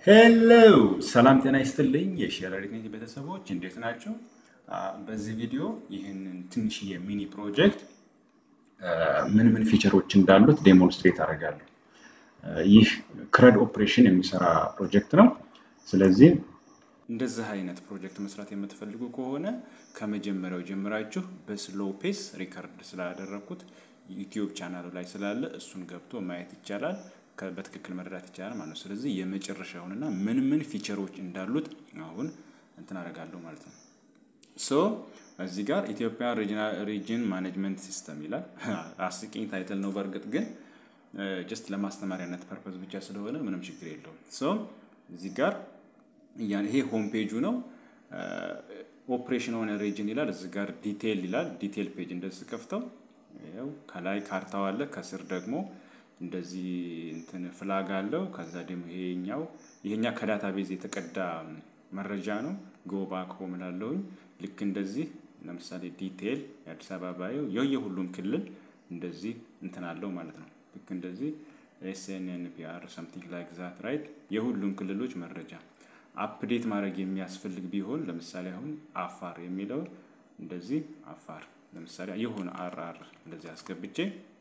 ሄሎ ሰላም ጤና ይስጥልኝ የሼር ኤዲቲንግ ቤተሰቦች እንዴት ናቸው? በዚህ ቪዲዮ ይህንን ትንሽዬ ሚኒ ፕሮጀክት ምን ምን ፊቸሮች እንዳሉት ዴሞንስትሬት አደርጋለሁ። ይህ ክረድ ኦፕሬሽን የሚሰራ ፕሮጀክት ነው። ስለዚህ እንደዚህ አይነት ፕሮጀክት መስራት የምትፈልጉ ከሆነ ከመጀመሪያው ጀምራችሁ በስሎ ፔስ ሪከርድ ስላደረግኩት ዩቲዩብ ቻናሉ ላይ ስላለ እሱን ገብቶ ማየት ይቻላል። በትክክል መረዳት ይቻላል ማለት ነው። ስለዚህ የመጨረሻውንና ምን ምን ፊቸሮች እንዳሉት አሁን እንትን አደርጋለሁ ማለት ነው። ሶ እዚህ ጋር ኢትዮጵያ ሪጅን ማኔጅመንት ሲስተም ይላል። አስቂኝ ታይትል ነው። በእርግጥ ግን ጀስት ለማስተማሪያነት ፐርፐዝ ብቻ ስለሆነ ምንም ችግር የለውም። ሶ እዚህ ጋር ይሄ ሆም ፔጁ ነው። ኦፕሬሽን ኦን ሪጅን ይላል። እዚህ ጋር ዲቴይል ይላል። ዲቴይል ፔጅ እንደዚህ ከፍተው ያው ከላይ ካርታው አለ፣ ከስር ደግሞ እንደዚህ እንትን ፍላግ አለው። ከዛ ደግሞ ይሄኛው ይሄኛ ከዳታ ቤዝ የተቀዳ መረጃ ነው። ጎባክ ሆም ላለውኝ ልክ እንደዚህ ለምሳሌ ዲቴይል የአዲስ አበባ ባየው የሁሉም ክልል እንደዚህ እንትን አለው ማለት ነው። ልክ እንደዚህ ኤስኤንኤንፒአር ሰምቲንግ ላይክ ዛት ራይት የሁሉም ክልሎች መረጃ አፕዴት ማድረግ የሚያስፈልግ ቢሆን ለምሳሌ አሁን አፋር የሚለው እንደዚህ አፋር ለምሳሌ የሆነ አር አር እንደዚህ አስገብቼ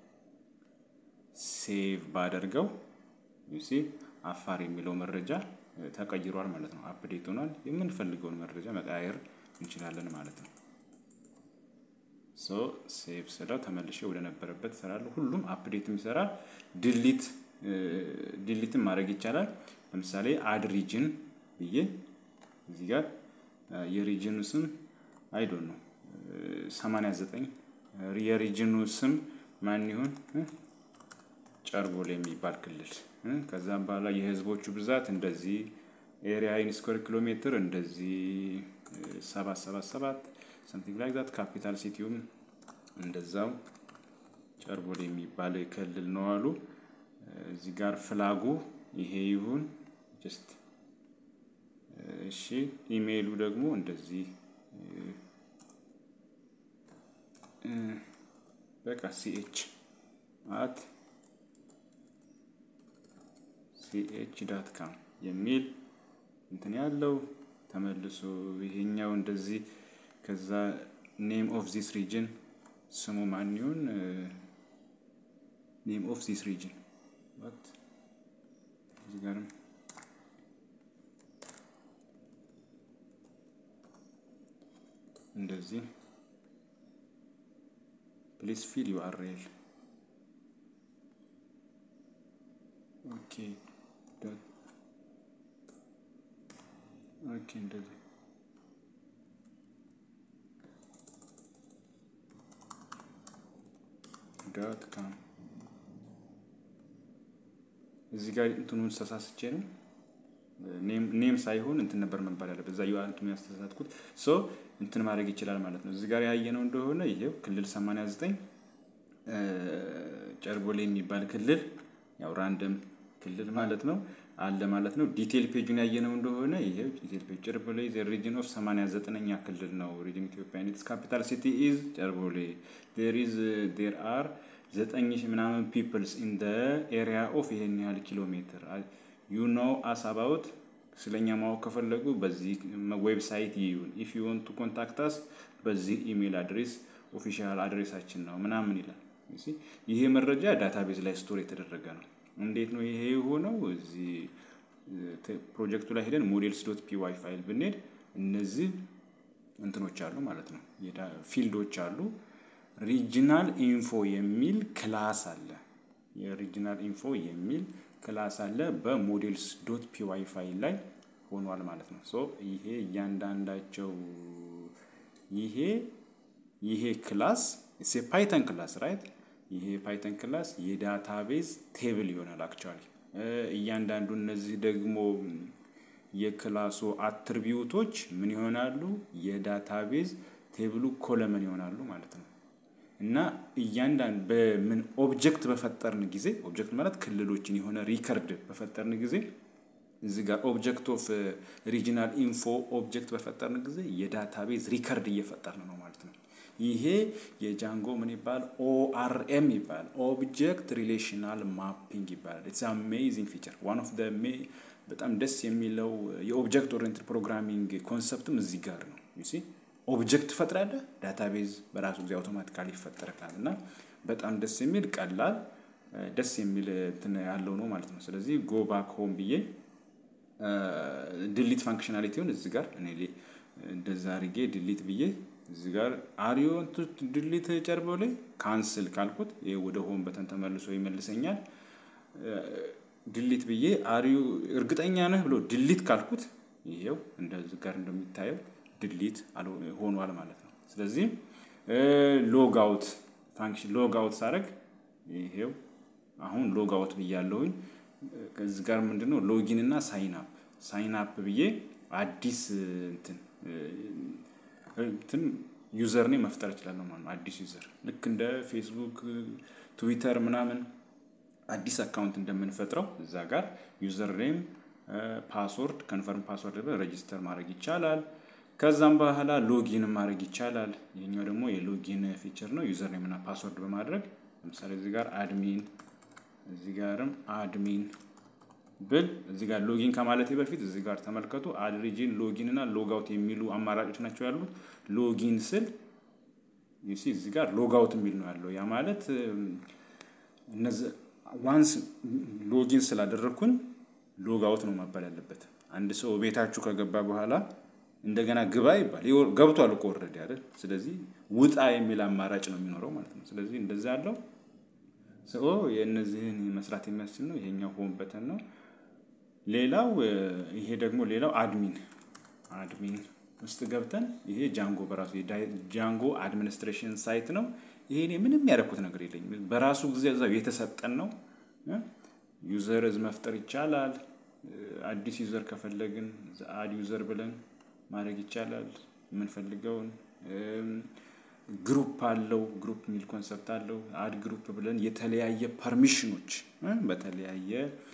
ሴቭ ባደርገው ዩሲ አፋር የሚለው መረጃ ተቀይሯል ማለት ነው። አፕዴት ሆኗል። የምንፈልገውን መረጃ መቀያየር እንችላለን ማለት ነው። ሶ ሴቭ ስለው ተመልሼ ወደ ነበረበት እሰራለሁ። ሁሉም አፕዴትም ይሰራል። ድሊት ድሊትም ማድረግ ይቻላል። ለምሳሌ አድ ሪጅን ብዬ እዚህ ጋር የሪጅኑ ስም አይዶን ነው 89 የሪጅኑ ስም ማን ይሁን ጨርቦሌ የሚባል ክልል ከዛም በኋላ የህዝቦቹ ብዛት እንደዚህ ኤሪያ ኢን ስኩዌር ኪሎ ሜትር እንደዚህ ሰባት ሰባት ሰባት ሰምቲንግ ላይክ ዛት ካፒታል ሲቲውም እንደዛው ጨርቦሌ የሚባል ክልል ነው አሉ። እዚህ ጋር ፍላጉ ይሄ ይሁን ጀስት እሺ። ኢሜይሉ ደግሞ እንደዚህ በቃ ሲኤች አት ሲኤች ዳት ካም የሚል እንትን ያለው ተመልሶ ይሄኛው እንደዚህ ከዛ ኔም ኦፍ ዚስ ሪጅን ስሙ ማን ይሁን? ኔም ኦፍ ዚስ ሪጅን ዋት እዚህ ጋርም እንደዚህ ፕሊስ ፊል ዩአርኤል ኦኬ ኦኬ እንደዚህ ዳት ካም እዚህ ጋር እንትኑን ተሳስቼ ነው። ኔም ሳይሆን እንትን ነበር መባል ያለበት እዛ ዩአር እንትኑ ያስተሳሳትኩት። ሶ እንትን ማድረግ ይችላል ማለት ነው። እዚህ ጋር ያየነው እንደሆነ ይሄው ክልል 89 ጨርቦሌ የሚባል ክልል ያው ራንደም ክልል ማለት ነው አለ ማለት ነው። ዲቴል ፔጁን ያየነው እንደሆነ ይሄው ዲቴል ፔጅ ጨርቦሌ ዘ ሪጅን ኦፍ 89ኛ ክልል ነው። ሪጅን ኢትዮጵያ ኢትስ ካፒታል ሲቲ ኢዝ ጨርቦሌ ዴር ኢዝ ዴር አር ዘጠኝ ሺህ ምናምን ፒፕልስ ኢን ደ ኤሪያ ኦፍ ይሄን ያህል ኪሎ ሜትር ዩ ኖ አስ አባውት ስለኛ ማወቅ ከፈለጉ በዚህ ዌብሳይት ይዩን። ኢፍ ዩ ወንት ቱ ኮንታክት አስ በዚህ ኢሜል አድሬስ ኦፊሻል አድሬሳችን ነው ምናምን ይላል። ይሄ መረጃ ዳታቤዝ ላይ ስቶር የተደረገ ነው። እንዴት ነው ይሄ የሆነው? እዚህ ፕሮጀክቱ ላይ ሄደን ሞዴልስ ዶት ፒዋይ ፋይል ብንሄድ እነዚህ እንትኖች አሉ ማለት ነው፣ ፊልዶች አሉ። ሪጂናል ኢንፎ የሚል ክላስ አለ። የሪጂናል ኢንፎ የሚል ክላስ አለ በሞዴልስ ዶት ፒዋይ ፋይል ላይ ሆኗል ማለት ነው። ሶ ይሄ እያንዳንዳቸው ይሄ ይሄ ክላስ ፓይተን ክላስ ራይት ይሄ ፓይተን ክላስ የዳታቤዝ ቴብል ይሆናል። አክቹዋሊ እያንዳንዱ እነዚህ ደግሞ የክላሱ አትሪቢዩቶች ምን ይሆናሉ? የዳታቤዝ ቴብሉ ኮለመን ይሆናሉ ማለት ነው። እና እያንዳንዱ በምን ኦብጀክት በፈጠርን ጊዜ ኦብጀክት ማለት ክልሎችን የሆነ ሪከርድ በፈጠርን ጊዜ እዚህ ጋር ኦብጀክት ኦፍ ሪጂናል ኢንፎ ኦብጀክት በፈጠርን ጊዜ የዳታቤዝ ሪከርድ እየፈጠርን ነው ማለት ነው። ይሄ የጃንጎ ምን ይባል ኦአርኤም ይባል ኦብጀክት ሪሌሽናል ማፒንግ ይባላል። ኢትስ አሜዚንግ ፊቸር ዋን ኦፍ በጣም ደስ የሚለው የኦብጀክት ኦሪየንትድ ፕሮግራሚንግ ኮንሰፕትም እዚህ ጋር ነው። ዩሲ ኦብጀክት ትፈጥራለህ፣ ዳታቤዝ በራሱ ጊዜ አውቶማቲካሊ ይፈጠርካል እና በጣም ደስ የሚል ቀላል ደስ የሚል እንትን ያለው ነው ማለት ነው። ስለዚህ ጎ ባክ ሆም ብዬ ድሊት ፋንክሽናሊቲውን እዚህ ጋር እኔ እንደዛ አድርጌ ድሊት ብዬ እዚህ ጋር አሪዮ ድሊት ጨርበው ላይ ካንስል ካልኩት ይሄ ወደ ሆም በተን ተመልሶ ይመልሰኛል። ድሊት ብዬ አሪዮ እርግጠኛ ነህ ብሎ ድሊት ካልኩት ይሄው እንደዚህ ጋር እንደሚታየው ድሊት ሆኗል ማለት ነው። ስለዚህ ሎግ አውት ፋንክሽን ሎግ አውት ሳደርግ ይሄው አሁን ሎግ አውት ብያለሁኝ። ከዚህ ጋር ምንድነው ሎጊን እና ሳይን አፕ ሳይን አፕ ብዬ አዲስ እንትን እንትን ዩዘር ኔም መፍጠር እችላለሁ ማለት ነው። አዲስ ዩዘር ልክ እንደ ፌስቡክ፣ ትዊተር ምናምን አዲስ አካውንት እንደምንፈጥረው እዛ ጋር ዩዘር ኔም፣ ፓስወርድ ከንፈርም ፓስወርድ ሬጂስተር ማድረግ ይቻላል። ከዛም በኋላ ሎጊን ማድረግ ይቻላል። ይህኛው ደግሞ የሎጊን ፊቸር ነው። ዩዘር ኔም እና ፓስወርድ በማድረግ ለምሳሌ እዚህ ጋር አድሚን እዚህ ጋርም አድሚን ብል እዚህ ጋር ሎጊን ከማለቴ በፊት እዚህ ጋር ተመልከቱ። አድሪጂን ሎጊን እና ሎጋውት የሚሉ አማራጮች ናቸው ያሉት። ሎጊን ስል ዩሲ እዚህ ጋር ሎጋውት የሚል ነው ያለው። ያ ማለት እነዚህ ዋንስ ሎጊን ስላደረግኩኝ ሎጋውት ነው መባል ያለበት። አንድ ሰው ቤታችሁ ከገባ በኋላ እንደገና ግባ ይባል ገብቷል እኮ ኦልሬዲ አይደል? ስለዚህ ውጣ የሚል አማራጭ ነው የሚኖረው ማለት ነው። ስለዚህ እንደዛ ያለው ሰው የእነዚህን መስራት የሚያስችል ነው። ይሄኛው ሆም በተን ነው። ሌላው ይሄ ደግሞ ሌላው አድሚን አድሚን ውስጥ ገብተን ይሄ ጃንጎ በራሱ ጃንጎ አድሚኒስትሬሽን ሳይት ነው። ይሄ እኔ ምንም ያደረኩት ነገር የለኝም። በራሱ ጊዜ እዛው የተሰጠን ነው። ዩዘርዝ መፍጠር ይቻላል። አዲስ ዩዘር ከፈለግን አድ ዩዘር ብለን ማድረግ ይቻላል። የምንፈልገውን ግሩፕ አለው። ግሩፕ የሚል ኮንሰፕት አለው። አድ ግሩፕ ብለን የተለያየ ፐርሚሽኖች በተለያየ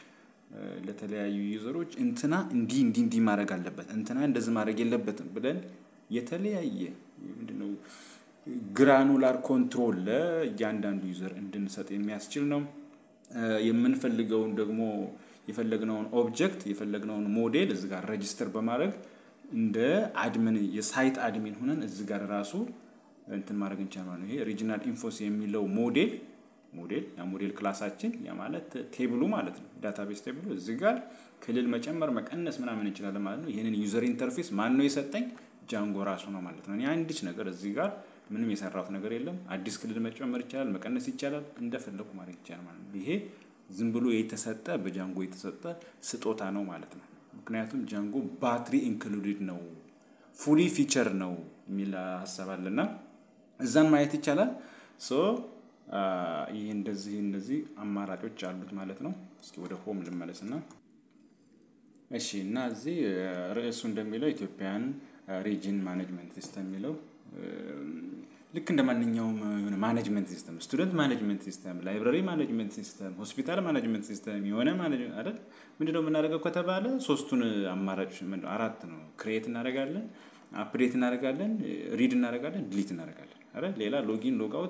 ለተለያዩ ዩዘሮች እንትና እንዲህ እንዲህ እንዲህ ማድረግ አለበት፣ እንትና እንደዚህ ማድረግ የለበትም ብለን የተለያየ ምንድነው ግራኑላር ኮንትሮል ለእያንዳንዱ ዩዘር እንድንሰጥ የሚያስችል ነው። የምንፈልገውን ደግሞ የፈለግነውን ኦብጀክት የፈለግነውን ሞዴል እዚህ ጋር ሬጅስተር በማድረግ እንደ አድሚን የሳይት አድሚን ሆነን እዚህ ጋር ራሱ እንትን ማድረግ እንችላለን። ይሄ ሪጂናል ኢንፎስ የሚለው ሞዴል ሞዴል ያ ሞዴል ክላሳችን ያ ማለት ቴብሉ ማለት ነው። ዳታቤስ ቴብሉ እዚህ ጋር ክልል መጨመር መቀነስ ምናምን እንችላለን ማለት ነው። ይህንን ዩዘር ኢንተርፌስ ማን ነው የሰጠኝ? ጃንጎ ራሱ ነው ማለት ነው። እኔ አንዲች ነገር እዚህ ጋር ምንም የሰራሁት ነገር የለም። አዲስ ክልል መጨመር ይቻላል፣ መቀነስ ይቻላል፣ እንደፈለኩ ማድረግ ይቻላል ማለት ነው። ይሄ ዝም ብሎ የተሰጠ በጃንጎ የተሰጠ ስጦታ ነው ማለት ነው። ምክንያቱም ጃንጎ ባትሪ ኢንክሉድድ ነው ፉሊ ፊቸር ነው የሚል ሀሳብ አለና እዛን ማየት ይቻላል። ሶ ይህ እንደዚህ እንደዚህ አማራጮች አሉት ማለት ነው። እስኪ ወደ ሆም ልመለስና እሺ እና እዚህ ርዕሱ እንደሚለው ኢትዮጵያን ሪጅን ማኔጅመንት ሲስተም የሚለው ልክ እንደ ማንኛውም የሆነ ማኔጅመንት ሲስተም ስቱደንት ማኔጅመንት ሲስተም፣ ላይብራሪ ማኔጅመንት ሲስተም፣ ሆስፒታል ማኔጅመንት ሲስተም የሆነ ማኔጅመንት አይደል? ምንድነው የምናደርገው ከተባለ ሶስቱን አማራጮች አራት ነው። ክሬት እናደርጋለን፣ አፕዴት እናደርጋለን፣ ሪድ እናደርጋለን፣ ዲሊት እናደርጋለን አይደል? ሌላ ሎጊን ሎግአውት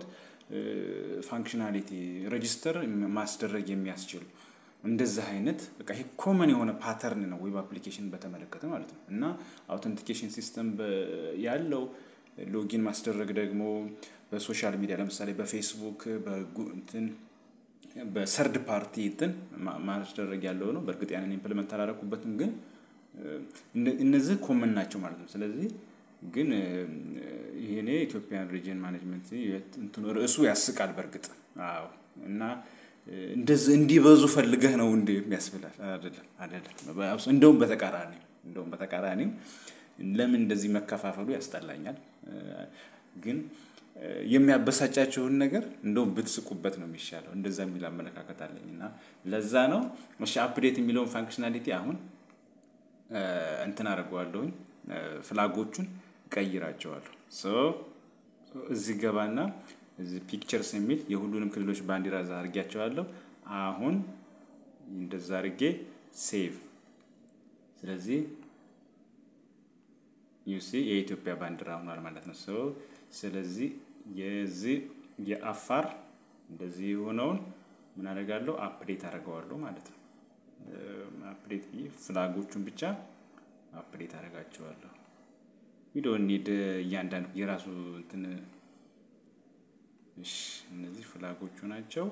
ፋንክሽናሊቲ ሬጂስተር ማስደረግ የሚያስችል እንደዚህ አይነት በቃ ይሄ ኮመን የሆነ ፓተርን ነው ዌብ አፕሊኬሽን በተመለከተ ማለት ነው። እና አውተንቲኬሽን ሲስተም ያለው ሎጊን ማስደረግ ደግሞ በሶሻል ሚዲያ ለምሳሌ በፌስቡክ በእንትን በሰርድ ፓርቲ እንትን ማስደረግ ያለው ነው። በእርግጥ ያንን ኢምፕሊመንት አላደረኩበትም፣ ግን እነዚህ ኮመን ናቸው ማለት ነው። ስለዚህ ግን ይሄኔ ኢትዮጵያን ሪጅን ማኔጅመንት እንትኑ ርዕሱ ያስቃል በእርግጥ አዎ። እና እንደዚህ እንዲበዙ ፈልገህ ነው እንደ የሚያስብላል አይደለም፣ አይደለም። እንደውም በተቃራኒ እንደውም በተቃራኒ ለምን እንደዚህ መከፋፈሉ ያስጠላኛል። ግን የሚያበሳጫችሁን ነገር እንደውም ብትስቁበት ነው የሚሻለው። እንደዛ የሚል አመለካከት አለኝ እና ለዛ ነው እሺ አፕዴት የሚለውን ፋንክሽናሊቲ አሁን እንትን አደርገዋለሁኝ ፍላጎቹን እቀይራቸዋለሁ። እዚህ ገባና እዚህ ፒክቸርስ የሚል የሁሉንም ክልሎች ባንዲራ እዛ አድርጊያቸዋለሁ። አሁን እንደዛ አድርጌ ሴቭ። ስለዚህ ዩሲ የኢትዮጵያ ባንዲራ ሆኗል ማለት ነው። ስለዚህ የዚህ የአፋር እንደዚህ የሆነውን ምን አደርጋለሁ? አፕዴት አደርገዋለሁ ማለት ነው። አፕዴት ብዬ ፍላጎቹን ብቻ አፕዴት አደርጋቸዋለሁ። ቪዲዮ ኒድ እያንዳንዱ የራሱ እንትን እሺ፣ እነዚህ ፍላጎቹ ናቸው።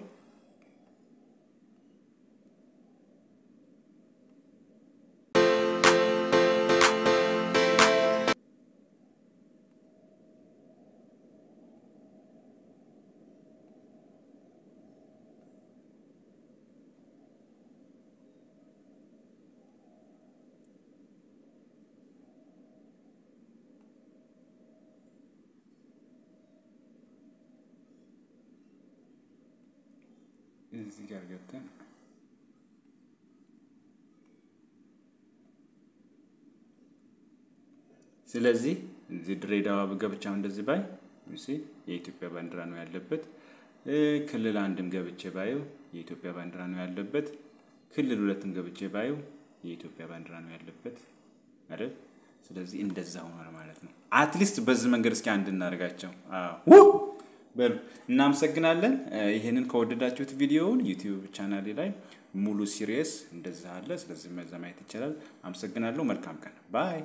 እዚህ ጋር ገብተን ስለዚህ እዚህ ድሬዳዋ ገብቻ እንደዚህ ባይ የኢትዮጵያ ባንዲራ ነው ያለበት። ክልል አንድም ገብቼ ባየው የኢትዮጵያ ባንዲራ ነው ያለበት። ክልል ሁለትም ገብቼ ባየው የኢትዮጵያ ባንዲራ ነው ያለበት አይደል? ስለዚህ እንደዛ ሆኗል ማለት ነው። አትሊስት በዚህ መንገድ እስኪ አንድ እናደርጋቸው። በሉ እናመሰግናለን። ይህንን ከወደዳችሁት ቪዲዮውን ዩቲዩብ ቻናሌ ላይ ሙሉ ሲሪየስ እንደዛ አለ። ስለዚህ መዛ ማየት ይቻላል። አመሰግናለሁ። መልካም ቀን ባይ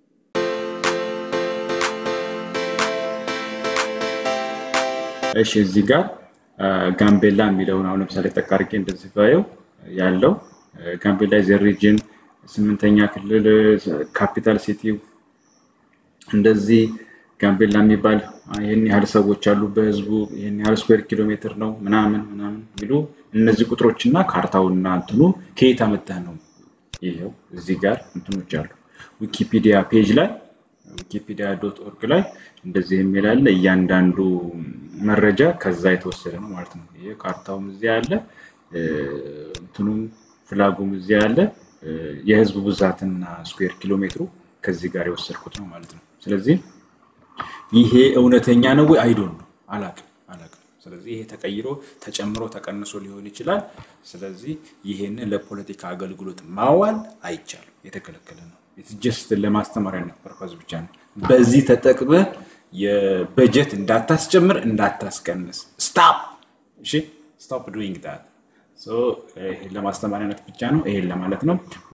እሺ እዚህ ጋር ጋምቤላ የሚለውን አሁን ለምሳሌ ጠቃርጌ እንደዚህ ባየው ያለው ጋምቤላ ዘ ሪጅን ስምንተኛ ክልል ካፒታል ሲቲው እንደዚህ ጋምቤላ የሚባል ይህን ያህል ሰዎች አሉ በህዝቡ ይህን ያህል ስኩዌር ኪሎ ሜትር ነው ምናምን ምናምን የሚሉ እነዚህ ቁጥሮችና ካርታውና እንትኑ ከየት አመጣህ ነው። ይኸው እዚህ ጋር እንትኖች አሉ። ዊኪፒዲያ ፔጅ ላይ ዊኪፒዲያ ዶት ኦርግ ላይ እንደዚህ የሚል አለ። እያንዳንዱ መረጃ ከዛ የተወሰደ ነው ማለት ነው። ይሄ ካርታውም እዚያ አለ፣ እንትኑም ፍላጉም እዚያ አለ። የህዝብ ብዛትና ስኩዌር ኪሎ ሜትሩ ከዚህ ጋር የወሰድኩት ነው ማለት ነው። ስለዚህ ይሄ እውነተኛ ነው ወይ አይዶን ነው አላቅም አላቅም። ስለዚህ ይሄ ተቀይሮ ተጨምሮ ተቀንሶ ሊሆን ይችላል። ስለዚህ ይሄንን ለፖለቲካ አገልግሎት ማዋል አይቻልም፣ የተከለከለ ነው። ጀስት ለማስተማሪያ ፐርፐዝ ብቻ ነው። በዚህ ተጠቅመህ የበጀት እንዳታስጨምር እንዳታስቀንስ፣ ስታፕ እሺ፣ ስቶፕ ዱይንግ ዳት። ለማስተማሪያነት ብቻ ነው። ይሄን ለማለት ነው።